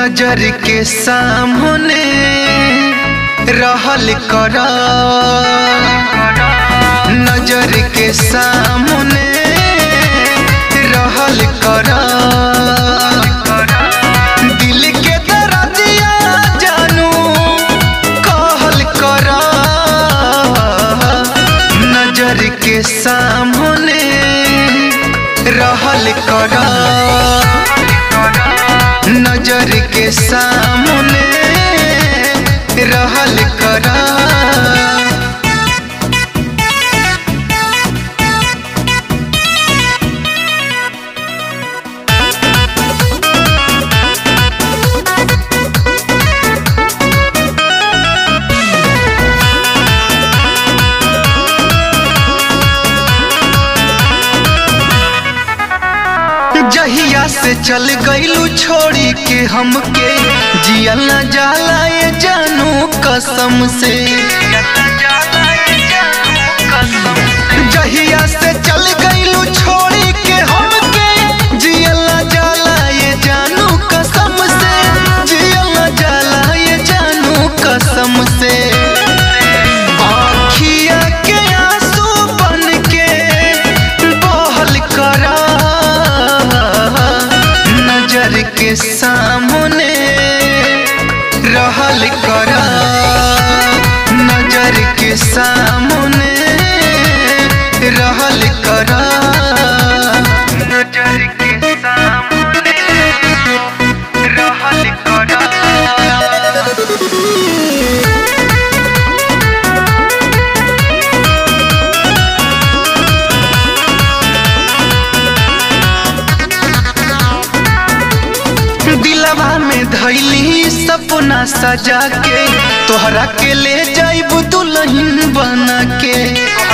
नजर के सामने रहल कर नजर के सामने रहल कर दिल के दर्दिया जानू कहल कर नजर के सामने रहल कर नजर के सामने रहल कर जहिया से चल गईलू छोड़ी के हमके जियल न जाला ये जानू कसम से जहिया से चल गईलू छोड़ी के हमके जियल न जाला ये जानू कसम से जियल न जाला ये जानू कसम से आँखिया के आंसू बन के बहल करा नजर के सामने रहल करा नजर के सामने रहल करा नजर के सामने रहल करा दिलवा में धैली सपना सजा के तोहरा के ले जाइब दुल्हन बना के